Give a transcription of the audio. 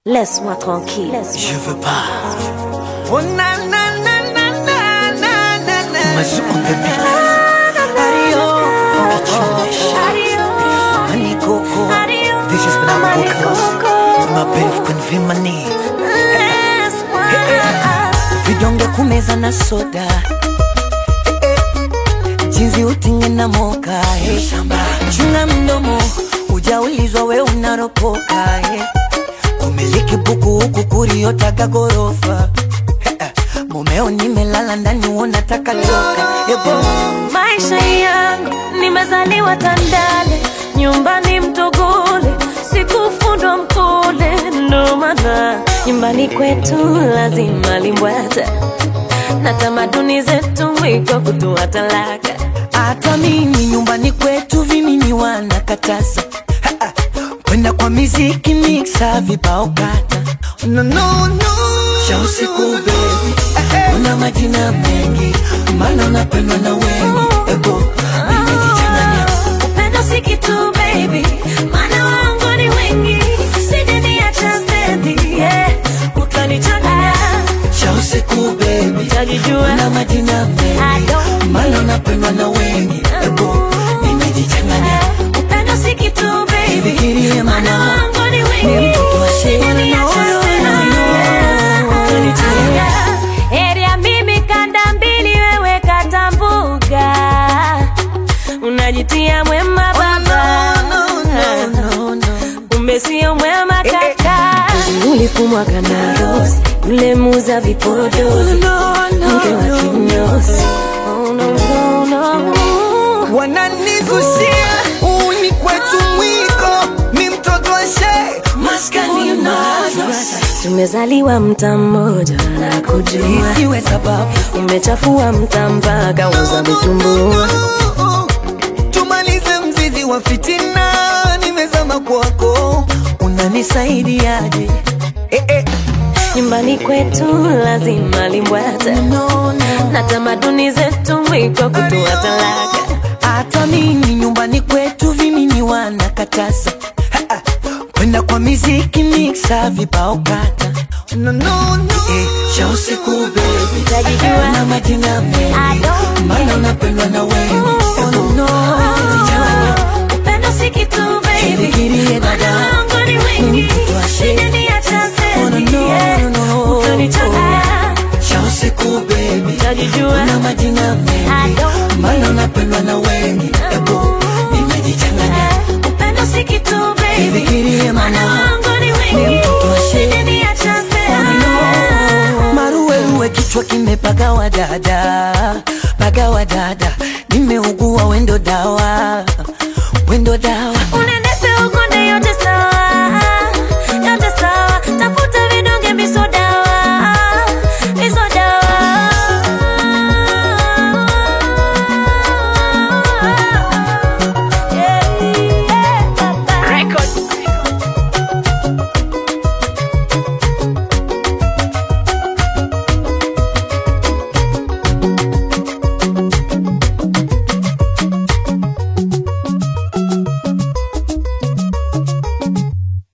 Laisse-moi tranquille. Je veux pas. Oh na na na na na na na na. Mas on the beat. Adio, honey coco. This is Banana Vocals. My babe can feel my knee. Vidonge kumeza na soda. Eh, eh. Jinsi utinge na moka. eh. Chunga mdomo, ujaulizwa we unaropoka. eh. Kumiliki buku huku kuriotaga gorofa. Eh, eh. Mumeo nimelala ndani unataka toka. Ebo. Maisha yangu nimezaliwa Tandale, nyumbani Mtogole, sikufundwa Mkole, ndo maana nyumbani kwetu lazima limbwata na tamaduni zetu iko kutoa talaka. hata mimi nyumbani kwetu vimini wanakataza Ha, ha. kwenda kwa miziki mixa vibao kata no, no, no. cha usiku bebi una majina mengi mana unapendwa na wengi ebo nimejichanganya Upendo si kitu baby, maana wangu ni wengi, sijaniacha stendi, yeah. Utanichanganya, cha usiku bebi utajijua una majina I mengi don't mana unapendwa na wengi ebo nimejichanganya Upendo si kitu baby, Fikirie maana mama, wangu ni ni wengi, mtoto wa shule. sijaniacha No, no, stendi, no, yeah. no. Utanichanganya. Heri ya mimi kanda mbili, wewe kata mbuga, unajitia mwema baba no, no, no, no. kumbe sio mwema Eh, eh. kaka. Ulifumwa kana rosi, yule muza vipodozi, mke wa kinyozi. Oh, no, no, no. wananizushia uni kwetu mwiko mi mtoto wa shee maskani madrasa Tumezaliwa mta mmoja na kujua, isiwe sababu umechafua mta mpaka uza vitumbua. tumalize mzizi wa fitina nimezama kwako unanisaidiaje eh, eh. Nyumbani kwetu lazima limbwata no, no. na tamaduni zetu iko kutoa talaka. hata mimi nyumbani kwetu vimini wanakataza Ha, ha. kwenda kwa miziki mixa vibao kata no, no, no. Eh, cha usiku bebi Utajijua. na majina I mengi don't mana unapendwa na wengi oh, no, no. Jichanganya. Upendo si kitu baby, Jifikirie dada. maana wangu ni wengi, Mtoto wa shee. sijaniacha Oh, no, stendi, no, yeah. no, no. Utanichanganya, cha usiku bebi utajijua. na majina I mengi don't mana unapendwa na wengi ebo nimejichanganya Upendo si kitu baby, Jifikirie maana mama. wangu ni Ni wengi, mtoto wa shee. sijaniacha stendi, yeah. maruweruwe kichwa kimepagawa dada pagawa dada nimeugua wendo dawa